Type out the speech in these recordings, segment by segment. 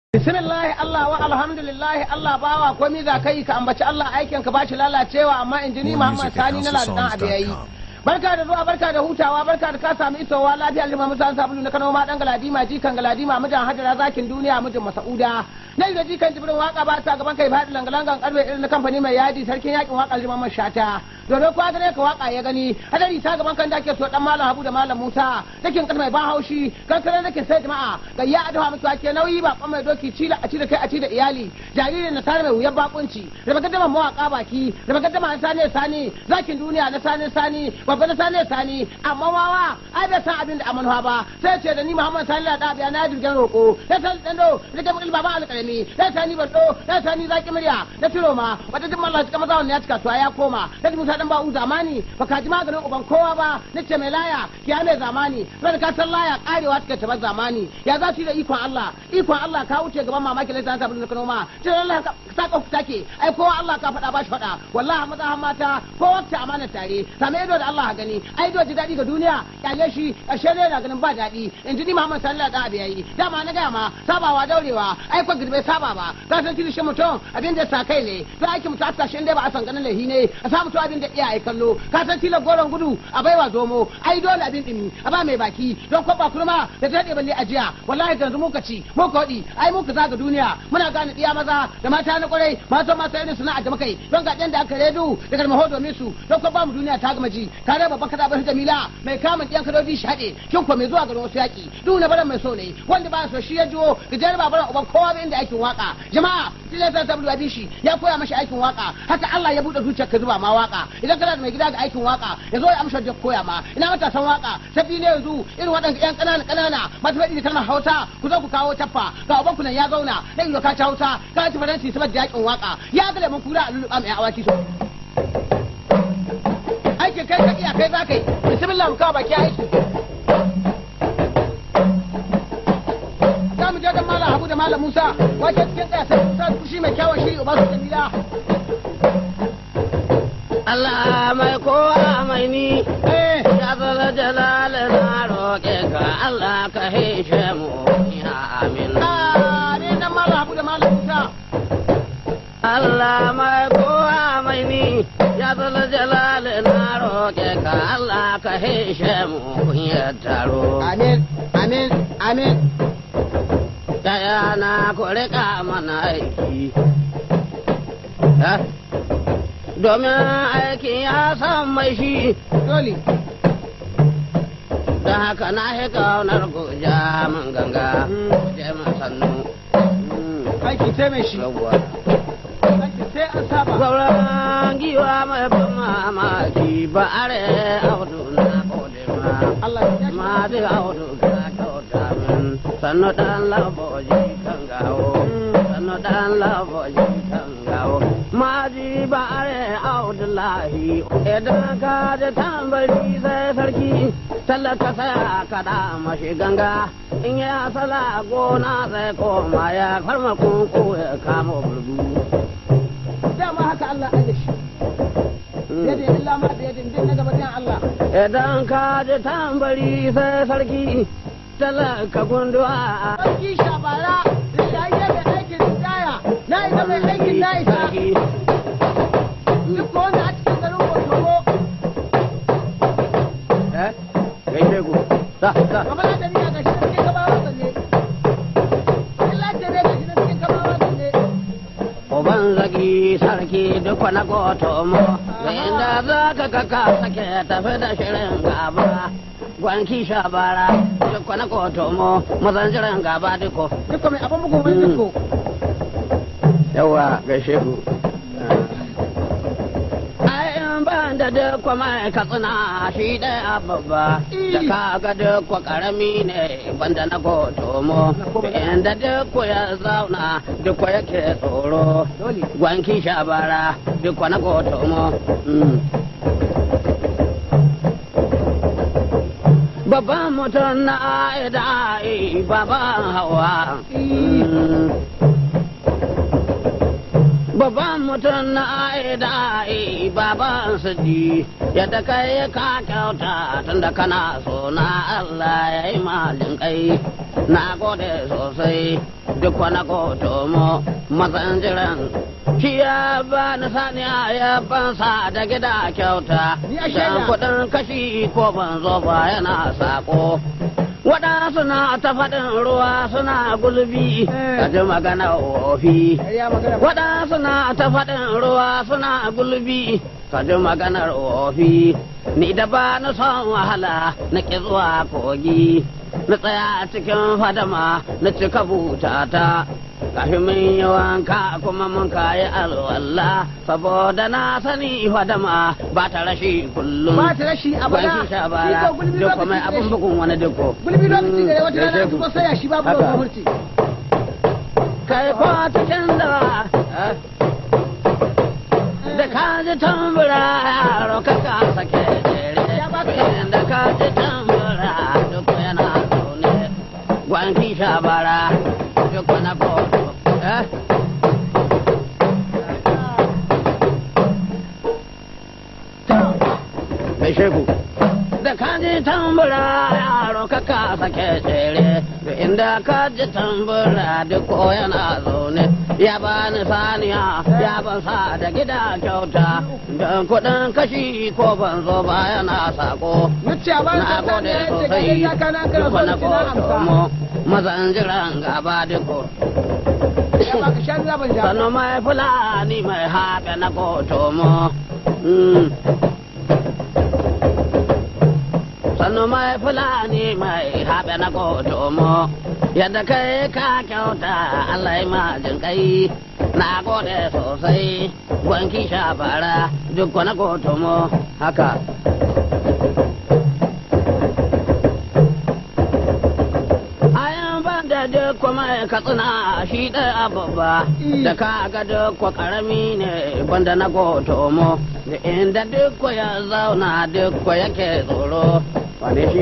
bismillahi Allah wa alhamdulillahi Allah bawa komai za ka yi ka ambaci Allah aikin ka bashi lalacewa amma injini Muhammad Sani na ladan abu yayi barka da zuwa barka da hutawa barka da ka samu isowa lafiya lima musa sabulu na Kano ma dan galadima jikan galadima mijin hajara zakin duniya mijin Masauda nan da jikan jibrin waka ba ta gaban kai fadi langalangan karbe irin na kamfani mai yadi sarkin yakin waka liman shata domin kwa gare ka waka ya gani hadari ta gaban kan dake so dan malam Habu da malam Musa dakin kan mai ban haushi kankare nake sai jama'a ga ya adawa musu ake nauyi ba kwan mai doki cila a ci da kai a ci da iyali jaririn na tare mai wuyan bakunci da bagaddama mawaka baki da bagaddama na sane sani zakin duniya na sane sani babba na sane sani amma wawa ai bai san abin da amanuwa ba sai ce da ni Muhammad Sani da biya na jirgin roko sai san dando da kamar baba alƙalami sai sani bardo sai sani zaki murya da tiro ma wata duk mallah cika maza wannan ya cika to ya koma sai Musa dan ba'u zamani baka ji maganin uban kowa ba nace mai laya kiya mai zamani sai ka san laya karewa take ta zamani ya za su yi da ikon Allah ikon Allah ka wuce gaban mamaki lai ta sabulu kano ma sai Allah ka saka ku take ai kowa Allah ka faɗa ba shi faɗa wallahi maza har mata ko wacce amana tare same ido da Allah gani ai do ji daɗi ga duniya kyale shi ƙarshe ne na ganin ba daɗi in ji ni Muhammad sallallahu alaihi wasallam yayi dama na gaya ma sabawa daurewa ai ko girbe saba ba ka san kilishin mutum abin da sa kai ne za a ki mutu a shi dai ba a san ganin lahi ne a sa mutum abin da iyaye kallo ka san tilar goron gudu a baiwa zomo ai dole abin dimi a ba mai baki don kwaba kurma da ta daɗe balle ajiya wallahi yanzu muka ci muka waɗi ai muka zaga duniya muna gane ɗiya maza da mata na kwarai mata masu irin suna da makai don ga da aka redu da kalmaho domin su don kwaba mu duniya ta gama ji ka raba baka da bar jamila mai kamun ɗiyan kadoji shi haɗe kin ko mai zuwa garin wasu yaƙi duk na baran mai so ne wanda ba so shi ya jiwo ga jarba baran uban kowa ba inda aikin waka jama'a tilai ta tabbata bi shi ya koya mashi aikin waka haka Allah ya buɗe zuciyar ka zuba ma waka idan kana da mai gida ga aikin waka ya zo ya amsa da koya ma ina matasan waka sabbi ne yanzu irin waɗanda ƴan ƙanana ƙanana masu faɗi da kalmar Hausa ku zo ku kawo taffa ga uban ku nan ya zauna da ido ka ci Hausa ka ci faransi saboda yakin waka ya ga lemun kura a lulluɓa mai awaki so aikin kai ka iya kai za ka yi bismillah mu kawo baki aiki za mu je da malam Habu da malam Musa wace cikin ɗaya sai Musa kushi mai kyawun shiri uba su jamila Allah mai kowa mai ni eh ya zala jalal na roƙe ka Allah ka hishe mu ya amin ah ne nan malam Habu da malam Musa Allah mai kowa mai ni ya zala jalal na roƙe ka Allah ka hishe mu ya taro amin amin amin Yaya na ku riƙa mana aiki Ha? domin aikin ya san mai shi dole da haka na yi kaunar goja min ganga je min sannu aiki sai mai shi yawwa aiki sai an saba sauran giwa mai ban mamaki ba are audu na kode ma Allah ya shi ma zai audu ka kyauta min sannu dan laboji kan gawo sannu dan laboji kan gawo ma ji ba are audu lahi idan ka ji tambari sai sarki tallata sai ka da mashi ganga in ya sala gona sai koma ya farma kunku ya kama burgu dama haka Allah ya shi yadda illa ma da yadda din na gaba din Allah Idan ka ji tambari sai sarki talaka gunduwa sarki shabara da ya yi mai aikin daya na ita mai aikin na isa sarki duk wanda a cikin garin Kotomo eh gaishe ku sa sa kamar da ni ga shi cikin gabawa zanne illa ce ne ga shi cikin gabawa zanne Uban zagi sarki duk na goto mo da inda za ka kaka sake tafi da shirin gaba gwanki shabara duk na goto mo mazan shirin gaba duko duk mai abin bugun wani duko yawa gaishe ku Ayin ban da duk mai katsina shi ɗaya babba da ka ga duk karami ne banda na gotomo inda duk ya zauna duk yake tsoro dole gwanki shabara duk na gotomo babban mutum na aida baban hawa babban mutum na aida baban sadi yadda kai ka kyauta tunda kana so na Allah ya yi malin kai na gode sosai duk wani koto mu matsan jiran shi ya ba ni saniya ya bansa da gida kyauta Ni a shaida. dan kuɗin kashi ko ban zo ba yana sako waɗansu na ta faɗin ruwa suna gulbi Eh. ka ji magana wofi ya magana waɗansu na ta faɗin ruwa suna gulbi ka ji maganar wofi ni da ba na son wahala na ƙi zuwa kogi na tsaya cikin fadama na cika butata kafin mun yi wanka kuma mun kayi alwala saboda na sani fadama ba ta rashi kullum ba ta rashi a ban bana shi sha bara Shi ko gulbi duk kuma lokaci abin gare shi. bugun wani duko gulbi lokaci gare wata rana Gaishe su ku. ba saya shi babu Haka. gwamnati kai ko cikin da da ka ji tambura yaro ka ka sake jere da ka ji tambura duk yana zaune gwanki shabara duk na koto eh mai shegu da ka ji tambura yaro ka ka sake tsere da inda ka ji tambura duk ko yana zaune ya bani saniya ya ban sa da gida kyauta don kuɗin kashi ko ban zo ba yana sako na ce a bani na sassa gode ne ya ce sosai kai ya kana kana duk so na ki na koto amsa mu mazan jiran gaba duko ya baka shan zaban ja sannu mai fulani mai haɓe na koto mu Mm. sannu mai fulani mai haɓe na koto mu yadda kai ka kyauta Allah ya majin kai na gode sosai gwanki shafara duk na koto mu haka Ayan ban da duk kuma katsina shi ɗaya babba da ka ga duk karami ne banda na goto mo da inda duk ya zauna duk yake tsoro wane shi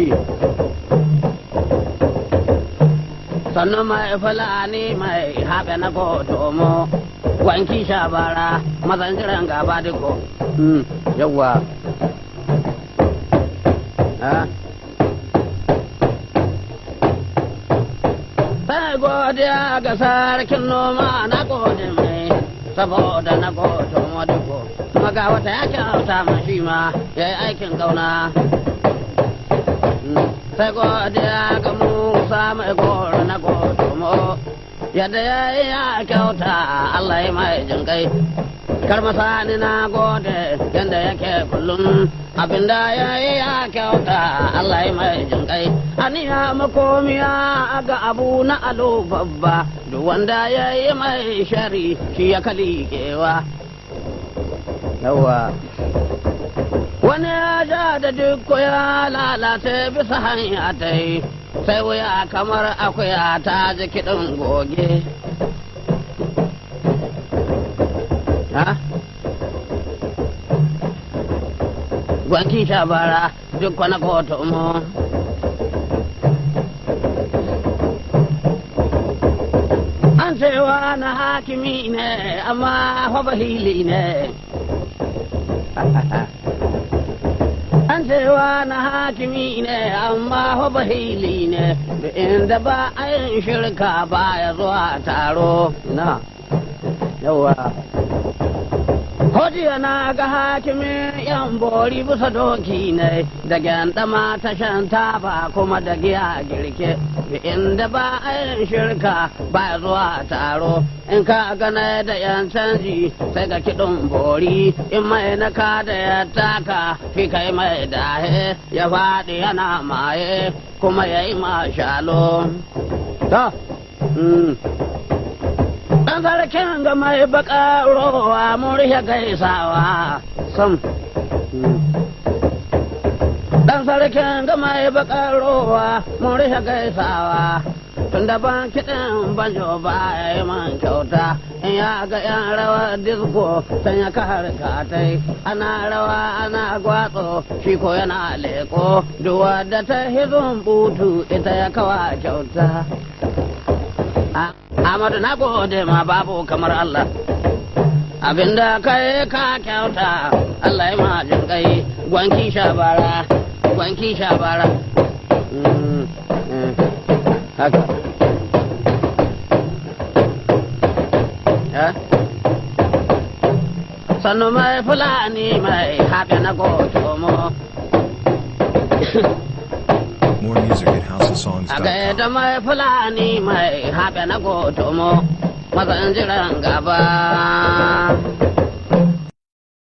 sannan mai fulani mai haɓe na goto mo wanki shabara mazan jiran gaba duko yawwa Ah. Sai godiya ga sarkin noma na gode mai saboda na gode maduko. Maga wata ya kyauta ma shi ma ya yi aikin gauna. Sai godiya ga Musa mai goro na gode mo. Yadda ya yi ya kyauta Allah ya mai jinkai. Karmasani na gode yadda yake kullum abinda ya yi ya kyauta Allah ya mai jinkai aniya makomiya ga abu na alo babba duk wanda ya yi mai shari shi ya kalikewa yawa wani ya ja da duk ya lalace bisa hanya ta yi sai wuya kamar akuya ta ji kiɗin goge ha? gwanki shabara duk wani kotu mu an cewa na hakimi ne amma fa bahili ne an cewa na hakimi ne amma fa bahili ne da inda ba a yin shirka ba ya zuwa taro na yawa Hojiya na ga hakimin yan bori bisa doki ne da gyandama ta shan taba kuma da giya girke inda ba a yin shirka ba zuwa taro in ka gana da yan canji sai ga kiɗin bori in mai na ka da ya taka fi kai mai dahe ya faɗi yana maye kuma ya yi mashalo. Ta, Dan sarkin ga mai baka rowa mun rihe gaisawa sam. Dan sarkin ga mai baka rowa mun rihe gaisawa. Tun da ban kiɗin banjo ba ya yi man kyauta in ya ga yan rawa disko san ya kare katai ana rawa ana gwatso shi ko yana leko duwa da ta hizun butu ita ya kawa kyauta. Amadu na gode ma babu kamar Allah. Abinda kai ka kyauta Allah ya ma jin kai gwanki shabara gwanki shabara. haka Eh? sannu mai fulani mai haɓe na gotomo More music at a houseofsongs.com. gaida mai fulani mai haɓe na gotomo mazan jiran gaba